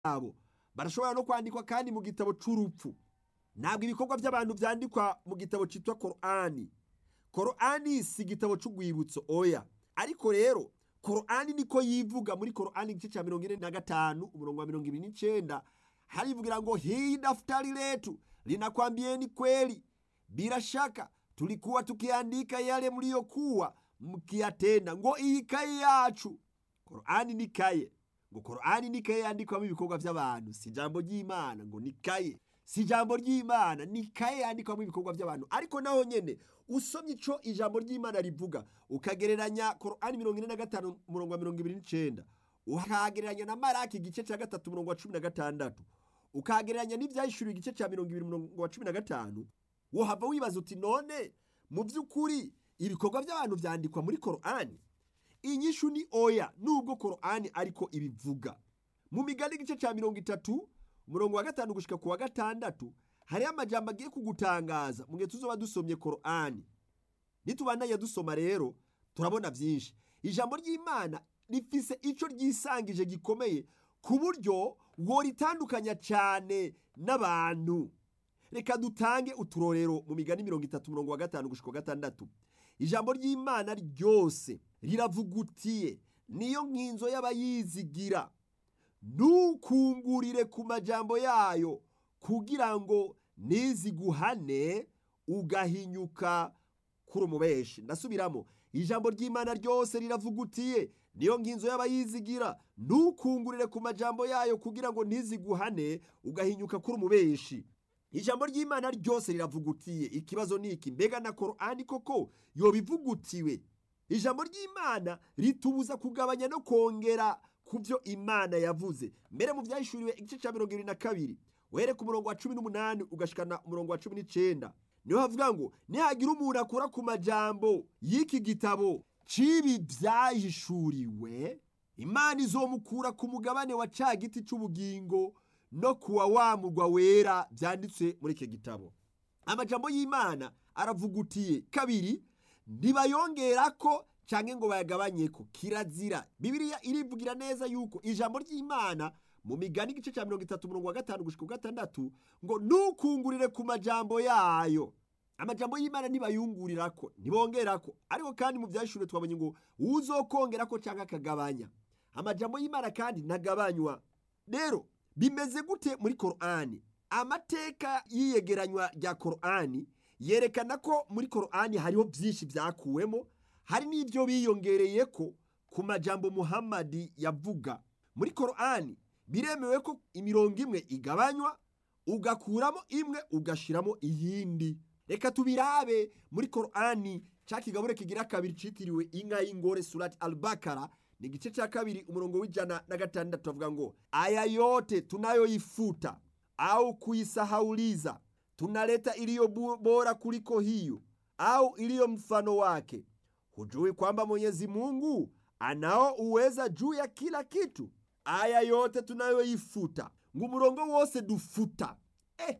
byabo barashobora no kwandikwa kandi mu gitabo c'urupfu ntabwo ibikorwa by'abantu byandikwa mu gitabo cyitwa korani korani si igitabo c'urwibutso oya ariko rero korani niko yivuga muri korani igice cya mirongo ine na gatanu umurongo wa mirongo ibiri n'icenda harivugira ngo hii daftari letu linakwambieni kweli bila shaka tulikuwa tukiandika yale mliyokuwa mkiyatenda ngo iyi kaye yacu korani ni kaye ngo korani ni kaye yandikwamo ibikorwa by'abantu si ijambo ry'imana ngo ni kaye si ijambo ry'imana ni kaye yandikwamo ibikorwa by'abantu ariko naho nyene usomye ico ijambo ry'imana rivuga ukagereranya korani mirongo ine na gatanu umurongo wa mirongo ibiri n'icenda ukagereranya na maraki igice cya gatatu umurongo wa cumi na gatandatu ukagereranya n'ivyahishuriwe igice cya mirongo ibiri umurongo wa cumi na gatanu wohava wibaza uti none mu by'ukuri ibikorwa by'abantu vyandikwa muri korani inyishu ni oya nubwo korani ariko ibivuga mu migani igice cya mirongo itatu umurongo wa gatanu gushika ku wa gatandatu hariho amajambo agiye kugutangaza mu gihe tuzoba dusomye korani nitubandanya dusoma rero turabona byinshi ijambo ry'imana rifise ico ryisangije gikomeye ku buryo woritandukanya cyane n'abantu reka dutange uturorero mu migani mirongo itatu umurongo wa gatanu gushika wa gatandatu ijambo ry'imana ryose riravugutiye niyo nkinzo y'abayizigira ntukungurire ku majambo yayo kugira ngo niziguhane ugahinyuka kuri umubeshi ndasubiramo ijambo ry'imana ryose riravugutiye niyo nginzo y'abayizigira ntukungurire ku majambo yayo kugira ngo ntiziguhane ugahinyuka kuri umubeshi ijambo ry'imana ryose riravugutiye ikibazo ni iki mbega na korani koko yobivugutiwe ijambo ry'imana ritubuza kugabanya no kongera ku byo imana yavuze mbere mu byahishuriwe igice cya mirongo irindwi na kabiri uhere ku murongo wa cumi n'umunani ugashikana umurongo wa cumi n'icenda niho havuga ngo nihagira umuntu akura ku majambo y'iki gitabo c'ibi vyahishuriwe imana izomukura ku mugabane wa ca giti c'ubugingo no kuwa wa murwa wera vyanditswe muri iki gitabo amajambo y'imana aravugutiye kabiri ntibayongerako canke ngo bayagabanyeko kirazira bibiliya irivugira neza yuko ijambo ry'imana mu migani igice cya mirongo itatu umurongo wa gatanu gushika gatandatu ngo ntukungurire ku majambo yayo amajambo y'imana ntibayungurirako ntibongerako ariko kandi mu byashure twabonye ngo uzokongerako cyangwa akagabanya amajambo y'imana kandi ntagabanywa rero bimeze gute muri korani amateka y'iyegeranywa rya korani yerekana ko muri korani hariho byinshi byakuwemo hari n'ibyo biyongereyeko ku majambo muhammadi yavuga muri korani biremewe ko imirongo imwe igabanywa ugakuramo imwe ugashiramo iyindi reka tubirabe muri korani ca kigabure kigira kabiri citiriwe inka y'ingore surati albakara ni igice ca kabiri umurongo w'ijana na gatandatu avuga ngo aya yote tunayoifuta au kuisahauliza tunaleta iliyo bora kuliko hiyo au iliyo mfano wake hujui kwamba mwenyezi mungu anao uweza juu ya kila kitu aya yote tunayoifuta ngo umurongo wose dufuta eh,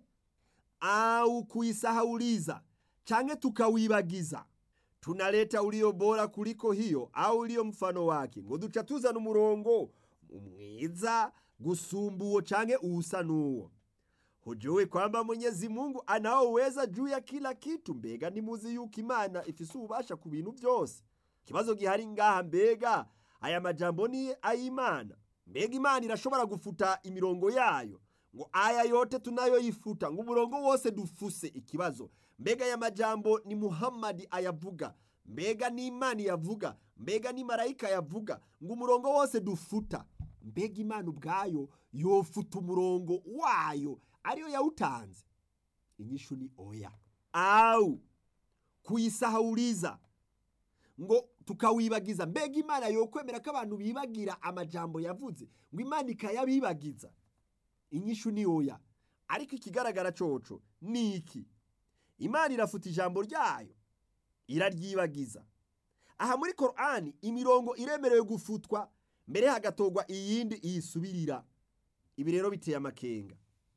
au kuisahauliza canke tukawibagiza tunaleta ulio bora kuliko hiyo au ulio mfano wake ngo duca tuzana umurongo mwiza gusumba uwo canke uwusa n'uwo hujui kwamba mwenyezi mungu anao uweza juu ya kila kitu mbega nimuzi yuko imana ifise ububasha ku bintu byose ikibazo gihari ngaha mbega aya majambo ni ay'imana mbega imana irashobora gufuta imirongo yayo ngo aya yote tunayoyifuta ngo umurongo wose dufuse ikibazo mbega aya majambo ni muhammadi ayavuga mbega ni imana yavuga mbega ni marayika yavuga ngo umurongo wose dufuta mbega imana ubwayo yofuta umurongo wayo ariyo yawutanze inyishu ni oya au kuyisahuriza ngo tukawibagiza mbega imana yokwemera ko abantu bibagira amajambo yavuze ngo imana ikayabibagiza inyishu ni oya ariko ikigaragara coco ni iki imana irafuta ijambo ryayo iraryibagiza aha muri korani imirongo iremerewe gufutwa mbere hagatorwa iyindi iyisubirira ibi rero biteye amakenga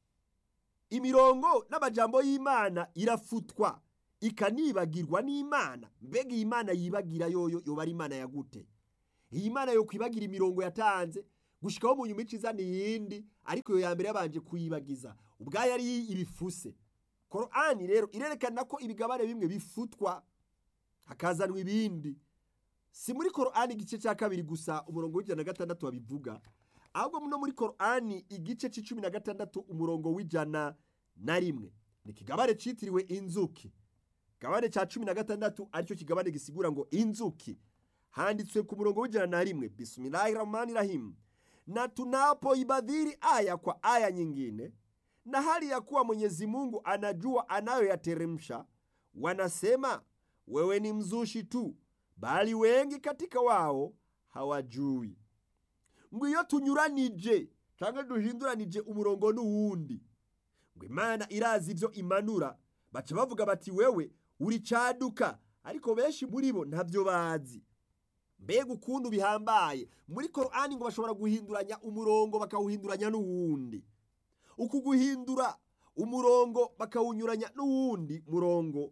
imirongo n'amajambo y'imana irafutwa ikanibagirwa n'imana mbega iyi mana yibagira yoyo yoba ari imana ya gute iyi mana yo kwibagira imirongo yatanze gushikaho mu nyuma izana iyindi ariko iyo ya mbere yabanje kuyibagiza ubwayo ari ibifuse korani rero irerekana ko ibigabane bimwe bifutwa hakazanwa ibindi si muri korani igice cya kabiri gusa umurongo w'ijana na gatandatu babivuga ahubwo no muri korani igice cy'icumi na gatandatu umurongo w'ijana na rimwe ni ikigabane cyitiriwe inzuki ikigabane cya cumi na gatandatu aricyo kigabane gisigura ngo inzuki handitswe ku murongo w'ijana na rimwe bismillahi rahmani rahim na tunapoibadhiri aya kwa aya nyingine na hali ya kuwa Mwenyezi Mungu anajua anayoyateremsha, wanasema wewe ni mzushi tu, bali wengi katika wao hawajui. ngo iyo tunyuranije cyangwa duhinduranije umurongo n'uwundi ngo imana irazi ibyo imanura baca bavuga bati wewe uri caduka ariko benshi muri bo ntabyo bazi mbega ukuntu bihambaye muri korani ngo bashobora guhinduranya umurongo bakawuhinduranya n'uwundi uku guhindura umurongo bakawunyuranya n'uwundi murongo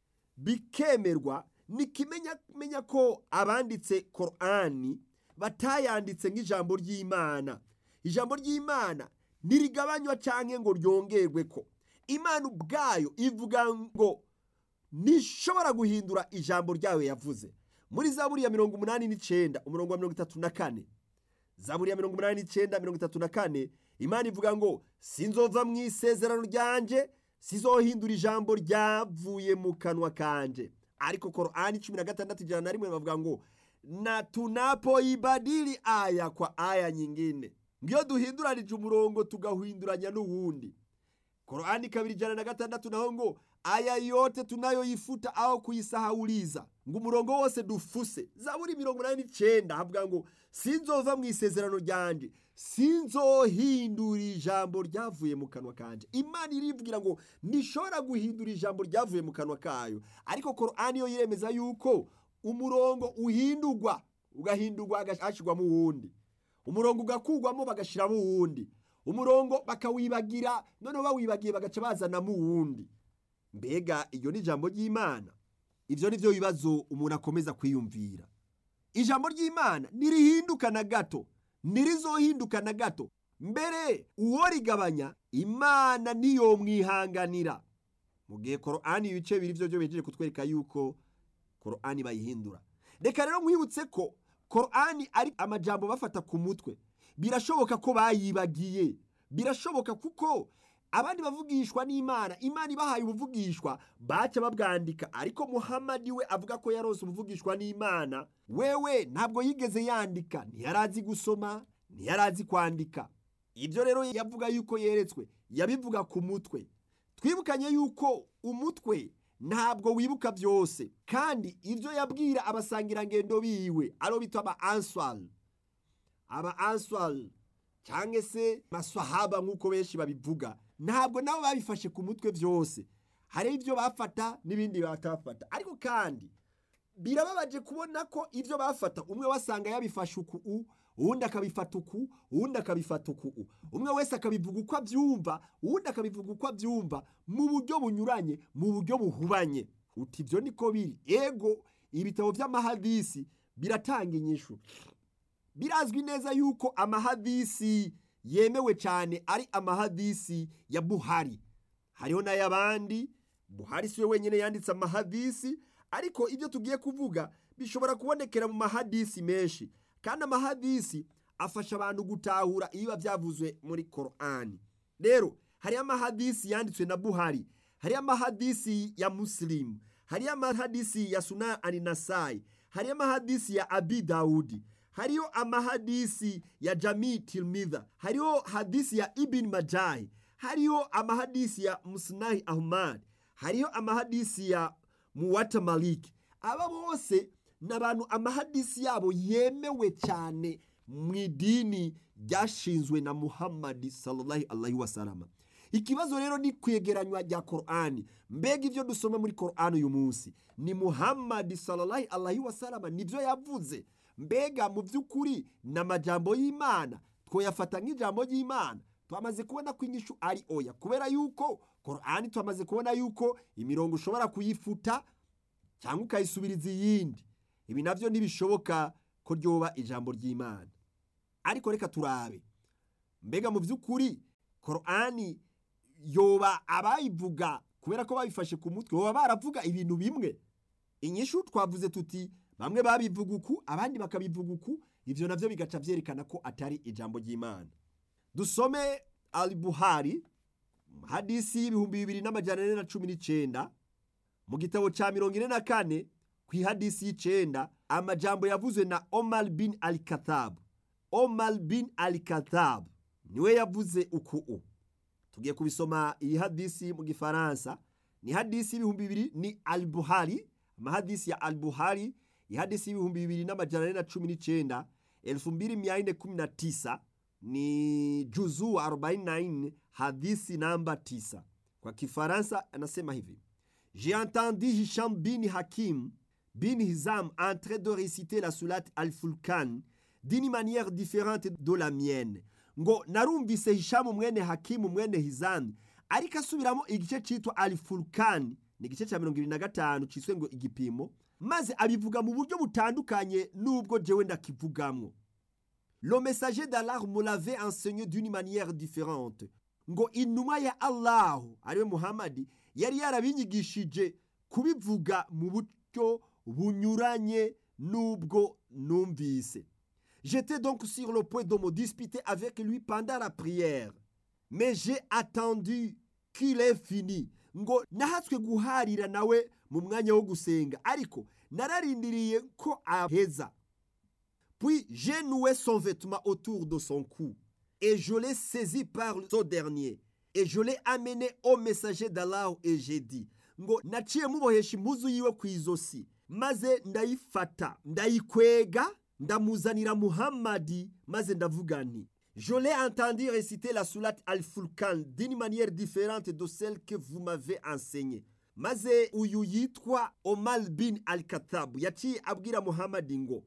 bikemerwa ni kimenya ko abanditse korani batayanditse nk'ijambo ry'imana ijambo ry'imana ntirigabanywa cyangwa ngo ryongerwe ko imana ubwayo ivuga ngo ntishobora guhindura ijambo ryayo yavuze muri zaburi ya mirongo umunani n'icyenda umurongo wa mirongo itatu na kane zaburi ya mirongo umunani n'icyenda mirongo itatu na kane imana ivuga ngo sinzova mu isezerano ryanjye sizohindura ijambo ryavuye mu kanwa kanje ariko korani cumi na gatandatu ijana na rimwe bavuga ngo na tunapoibadili aya kwa aya nyingine ngiyo duhinduranije umurongo tugahinduranya n'uwundi korani kabiri ijana na gatandatu naho ngo aya yote tunayoyifuta aho kuyisahauliza ngo umurongo wose dufuse zaburi mirongo inani n'icyenda havuga ngo sinzova mu isezerano ryanjye sinzohindura ijambo ryavuye mu kanwa kanje imana irivugira ngo ntishobora guhindura ijambo ryavuye mu kanwa kayo ariko korani yo yiremeza yuko umurongo uhindurwa ugahindurwa hagashyirwamo uwundi umurongo ugakugwamo bagashyiramo uwundi umurongo bakawibagira noneho bawibagiye bagaca bazanamo uwundi mbega iryo ni ijambo ry'imana ibyo ni byo bibazo umuntu akomeza kwiyumvira ijambo ry'imana ntirihinduka na gato ntirizohinduka na gato mbere uwo rigabanya imana niyo mwihanganira mu gihe korani ibice bibiri byo byo bejeje kutwereka yuko korani bayihindura reka rero nkwibutse ko korani ari amajambo bafata ku mutwe birashoboka ko bayibagiye birashoboka kuko abandi bavugishwa n'imana imana ibahaye ubuvugishwa baca babwandika ariko muhamadi we avuga ko yarose ubuvugishwa n'imana wewe ntabwo yigeze yandika ntiyarazi gusoma ntiyarazi kwandika ibyo rero yavuga yuko yeretswe yabivuga ku mutwe twibukanye yuko umutwe ntabwo wibuka byose kandi ibyo yabwira abasangirangendo biwe aro bita aba answari aba answari cyangwa se maswahaba nk'uko benshi babivuga ntabwo nabo babifashe ku mutwe byose hari ibyo bafata n'ibindi batafata ariko kandi birababaje kubona ko ibyo bafata umwe wasanga yabifashe uku uwundi akabifata uku uwundi akabifata uku umwe wese akabivuga uko abyumva uwundi akabivuga uko abyumva mu buryo bunyuranye mu buryo buhubanye uti ibyo niko biri ego ibitabo by'amahadisi biratanga inyishu birazwi neza yuko amahadisi yemewe cyane ari amahadisi ya buhari hariho n'ay'abandi buhari si we wenyine yanditse amahadisi ariko ibyo tugiye kuvuga bishobora kubonekera mu mahadisi menshi kandi amahadisi afasha abantu gutahura ibiba byavuzwe muri korani rero hariyo amahadisi yanditswe na buhari hariyo amahadisi ya musilimu hariyo amahadisi ya suna aninasayi hariyo amahadisi ya abi dawudi hariyo amahadisi ya jami tilmidha hariyo hadisi ya ibn majahi hariyo amahadisi ya musnahi ahmad hariyo amahadisi ya muwata maliki aba bose ni abantu amahadisi yabo yemewe cyane mu idini ryashinzwe na muhammadi sallallahu alaihi wasalama ikibazo rero ni kwegeranywa rya korani mbega ibyo dusoma muri korani uyu munsi ni muhammadi sallallahu alaihi wasalama nibyo yavuze mbega mu by'ukuri ni amajambo y'imana twoyafata nk'ijambo ry'imana twamaze kubona ko inyishu ari oya kubera yuko korani twamaze kubona yuko imirongo ushobora kuyifuta cyangwa ukayisubiriza iyindi ibi nabyo ntibishoboka ko ryoba ijambo ry'imana ariko reka turabe mbega mu by'ukuri korani yoba abayivuga kubera ko babifashe ku mutwe baba baravuga ibintu bimwe inyishu twavuze tuti bamwe babivuga uku abandi bakabivuga uku ibyo nabyo bigaca byerekana ko atari ijambo ry'imana dusome alibuhari hadisi y'ibihumbi bibiri n'amajyana ane na cumi n'icyenda mu gitabo cya mirongo ine na kane ku ihadisi y'icenda amajambo yavuzwe na omar bin al katabu omar bin al katabu niwe yavuze uku u tugiye kubisoma iyi hadisi mu gifaransa ni hadisi y'ibihumbi bibiri ni al buhari amahadisi ya al buhari ihadisi y'ibihumbi bibiri n'amajana ane na cumi n'icenda elfu mbili mia nne kumi na tisa ni juzu arobaini na nne hadisi namba tisa kwa kifaransa anasema hivi j'ai entendu hisham bin hakim bin hizam en train de réciter la sourate al-fulkan d'une manière différente de la mienne ngo narumvise hishamu mwene hakimu mwene hizami ariko asubiramo igice cyitwa al-fulkan ni igice cya mirongo ibiri na gatanu cyiswe ngo igipimo maze abivuga mu buryo butandukanye n'ubwo jewe ndakivugamwo le messager d'Allah me l'avait enseigné d'une manière différente ngo intumwa ya allahu ariwe muhamadi yari yarabinyigishije kubivuga mu buryo bunyuranye n'ubwo numvise j'étais donc sur le point de me disputer avec lui pendant la prière mais j'ai attendu qu'il ait fini ngo nahatswe guharira nawe mu mwanya wo gusenga ariko nararindiriye ko aheza puis j'ai noué son vêtement autour de son cou et je l'ai saisi par ce dernier et je l'ai amené au messager d'Allah et j'ai dit ngo naciye mubohesha impuzu yiwe ku izosi maze ndayifata ndayikwega ndamuzanira muhammadi maze ndavuga nti je l'ai entendu réciter la sourate al-fulkan d'une manière différente de celle que vous m'avez enseignée maze uyu yitwa omar bin al-katabu yaciye abwira muhammadi ngo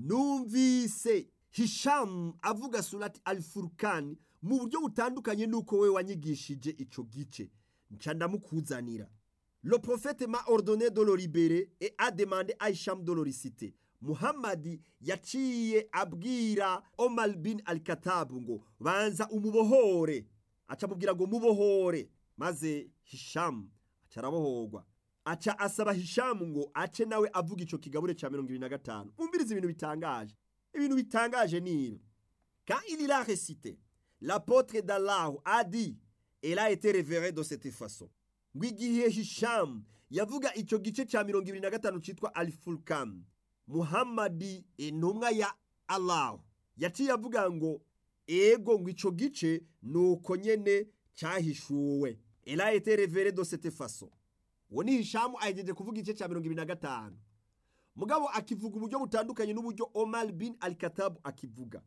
numvise hishamu avuga surati al-furkan mu buryo butandukanye n'uko we wanyigishije ico gice nca ndamukuzanira le prophète m'a ordonné de le libérer et a demandé à Hisham de le réciter muhammadi yaciye abwira omar bin al-katabu ngo banza umubohore aca amubwira ngo mubohore maze hishamu aca arabohorwa aca asaba hishamu ngo ace nawe avuga ico kigabure ca mirongo ibiri na gatanu umviriza ibintu bitangaje ibintu bitangaje ni ibi quand il a récité l'apôtre d'Allah a dit elle a été révérée de cette façon ngo igihe hishamu yavuga ico gice ca mirongo ibiri na gatanu citwa alifulkan muhammadi intumwa ya allah yaciye avuga ngo ego ngo ico gice nuko nyene cahishuwe elle a été révérée de cette façon uwo ni hishamu ahejeje kuvuga igice cya mirongo ibiri na gatanu mugabo akivuga uburyo butandukanye n'uburyo omar bin al katabu akivuga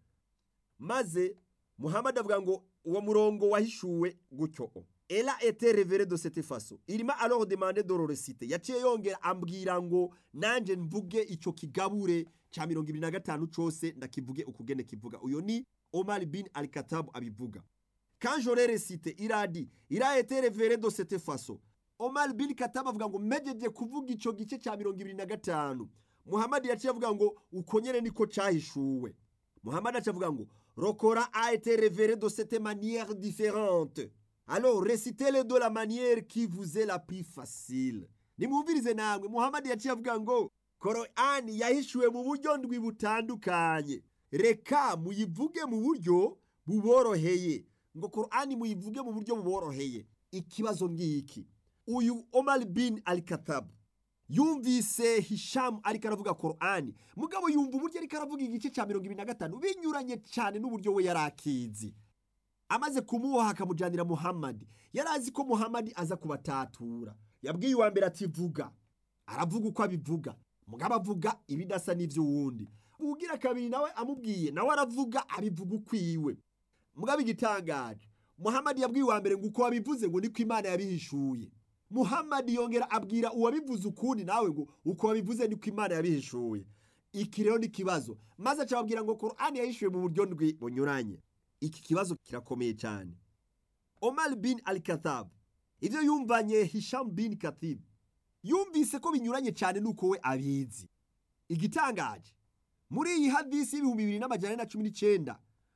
maze muhammad avuga ngo uwo murongo wahishuwe gutyo elle a été révérée de cette façon il m'a alors demandé de le réciter yaciye yongera ambwira ngo nanje mvuge ico kigabure cya mirongo ibiri na gatanu cose ndakivuge ukugene kivuga uyo ni omar bin al katabu abivuga quand j'aurai récité il a dit il a été révéré de cette façon omar bin katabu avuga ngo mejeje kuvuga ico gice cya mirongo ibiri na gatanu muhammad yaciye avuga ngo uko nyene niko cahishuwe muhammad aciye avuga ngo rokora a été révéré de cette manière différente alors récitez-le de la manière qui vous est la plus facile nimwumvirize namwe muhammad yaciye avuga ngo korani yahishuwe mu buryo ndwi butandukanye reka muyivuge mu buryo buboroheye ngo korani muyivuge mu buryo buboroheye ikibazo ngiki uyu omar bin al katabu yumvise hishamu ariko aravuga korani mugabo yumva uburyo ariko aravuga igice cya mirongo ibiri na gatanu binyuranye cyane n'uburyo we yari akizi amaze kumuboha akamujyanira muhammadi yari azi ko muhammadi aza kubatatura yabwiye uwa mbere ati vuga aravuga uko abivuga mugabo avuga ibidasa n'iby'uwundi ugira kabiri nawe amubwiye nawe aravuga abivuga ukwiwe mugabo igitangaje muhammadi yabwiye uwa mbere ngo uko wabivuze ngo niko imana yabihishuye muhammadi yongera abwira uwabivuze ukundi nawe ngo uko wabivuze niko imana yabihishuye iki rero ni ikibazo maze acababwira ngo korani yahishuye mu buryo ndwi bunyuranye iki kibazo kirakomeye cyane omar bin al katab ibyo yumvanye hisham bin katib yumvise ko binyuranye cyane nuko we abizi igitangaje muri iyi hadisi y'ibihumbi bibiri n'amajana na cumi n'icyenda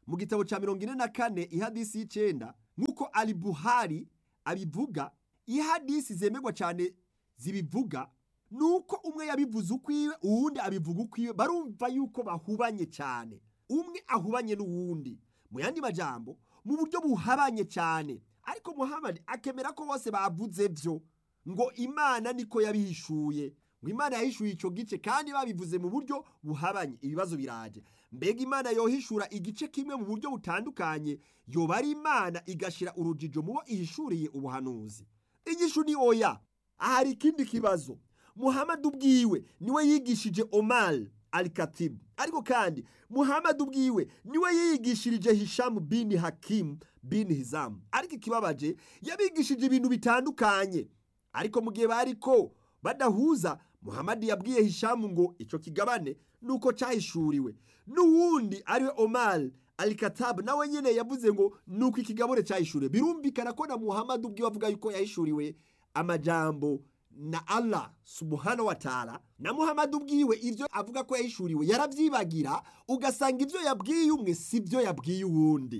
mu gitabo cya mirongo ine na kane ihadisi y'icenda nk'uko ali buhari abivuga ihadisi zemerwa cyane zibivuga nuko umwe yabivuze ukwiwe uwundi abivuga ukwiwe barumva yuko bahubanye cyane umwe ahubanye n'uwundi mu yandi majambo mu buryo buhabanye cyane ariko muhamadi akemera ko bose bavuze byo ngo imana niko yabihishuye ngo imana yahishuye icyo gice kandi babivuze mu buryo buhabanye ibibazo biraje mbega imana yohishura igice kimwe mu buryo butandukanye yoba ari imana igashira urujijo mu bo ihishuriye ubuhanuzi inyishu ni oya ahari ikindi kibazo muhamadi ubwiwe niwe yigishije omar alikatibu ariko kandi muhamadi ubwiwe niwe yigishirije hishamu bini hakimu bini hizamu ariko ikibabaje yabigishije ibintu bitandukanye ariko mu gihe bariko badahuza muhamadi yabwiye hishamu ngo icyo kigabane nuko cyahishuriwe n'uwundi ariwe omar alikatabu nawe nyine yavuze ngo nuko ikigabane cyahishuriwe birumvikana ko na muhamadi ubwiwe avuga yuko yahishuriwe amajambo na Allah subhanahu wa ta'ala na Muhammad ubwiwe ivyo avuga ko yahishuriwe yaravyibagira ugasanga ivyo yabwiye umwe sivyo yabwiye uwundi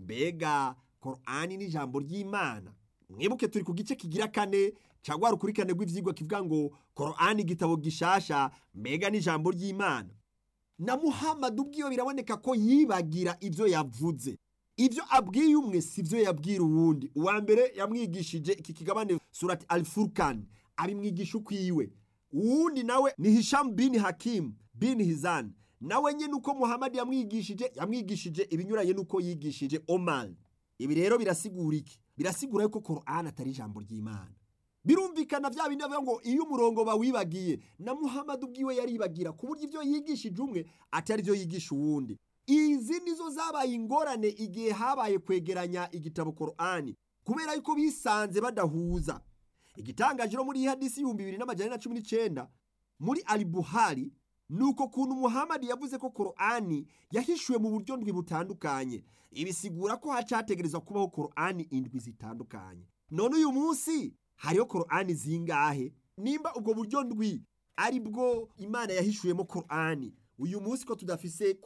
mbega Qur'ani ni ijambo ry'Imana mwibuke turi ku gice kigira kane cagwa rukurikane rw'ivyigwa kivuga ngo Qur'ani igitabo gishasha mbega ni ijambo ry'Imana na Muhammad ubwiwe biraboneka ko yibagira ivyo yavuze ivyo abwiye umwe sivyo yabwira uwundi uwa mbere yamwigishije iki kigabane surati al-Furqan abimwigisha ukwiwe uwundi nawe ni Hisham bin Hakim bin Hizan nawe nyene uko Muhammad yamwigishije yamwigishije ibinyuranye nuko yigishije Omar ibi rero birasigura iki birasigura yuko Qur'an atari ijambo ry'Imana birumvikana vya bindi bavuga ngo iyo umurongo bawibagiye na Muhammad ubwiwe yaribagira ku buryo ivyo yigishije umwe atari vyo yigisha uwundi izi nizo zabaye ingorane igihe habaye kwegeranya igitabo Qur'ani kubera yuko bisanze badahuza igitangaje no muri iyi hadisi y'ibihumbi bibiri n'amajana na cumi n'icenda muri ali buhari ni uko kuntu muhamadi yavuze ko korani yahishuwe mu buryo ndwi butandukanye ibisigura ko hacategerezwa kubaho korani indwi zitandukanye none uyu munsi hariho korani zingahe nimba ubwo buryo ndwi ari bwo imana yahishuwemo korani uyu munsi ko tudafise